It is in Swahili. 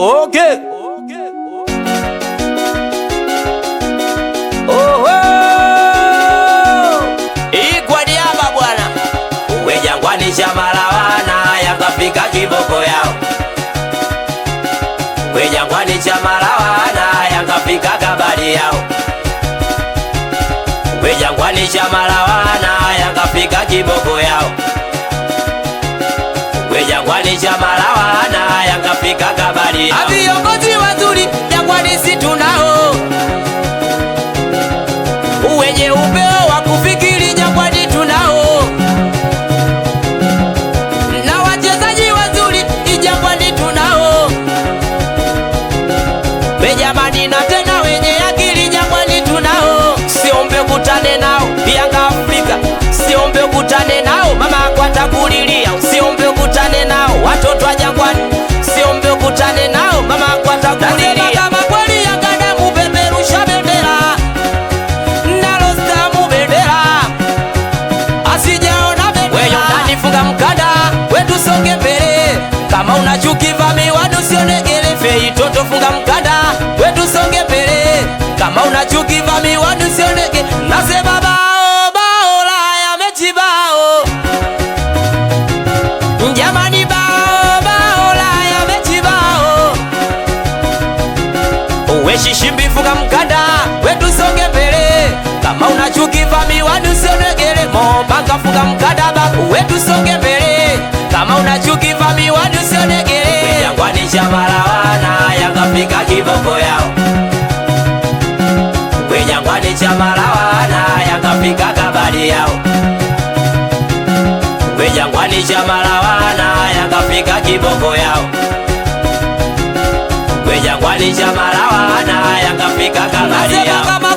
Okay. Oho. Hii kwa niaba bwana. Uwe jangwani chamalawana yakafika kiboko yao. Uwe jangwani chamalawana yakafika kabali yao. Uwe jangwani chamalawana yakafika kiboko yao. Uwe jangwani chamalawana yakafika kabali yao. Viongozi wazuri jangwani si tunao, wenye upeo wa kufikiri jangwani tunao, na wachezaji wazuri jangwani tunao, Benjamini na tena wenye akili jangwani tunao. Siombe kutane nao Yanga Afrika, siombe kutane nao mama kwata kulilia, usiombe kutane nao watoto wa jangwani, siombe kutane nao mama kwata kulilia. Kama kweli Yanga damu peperusha bendera, nalo stamu bendera asijaona bendera. Wewe ndani funga mkanda, wetu songe mbele. Kama una chuki vamiwa usionegele fei toto funga mkanda, wetu songe mbele. Kama una chuki vamiwa usionege. Nasema bao bao la ya mechi bao. Jamani bao bao la ya mechi bao. Uwe shishimbi funga mkanda, wetu songe mbele. Kama una chuki vamiwa usionegele. Mombanga funga mkanda babu, wetu songe mbele. Kama una chuki vamiwa usionegele. Jangwani chamalawana yakafika kiboko yao. We jangwani chamalawana yakafika kabali yao. We jangwani chamalawana yakafika kiboko yao. We jangwani chamalawana yakafika kabali yao. Kama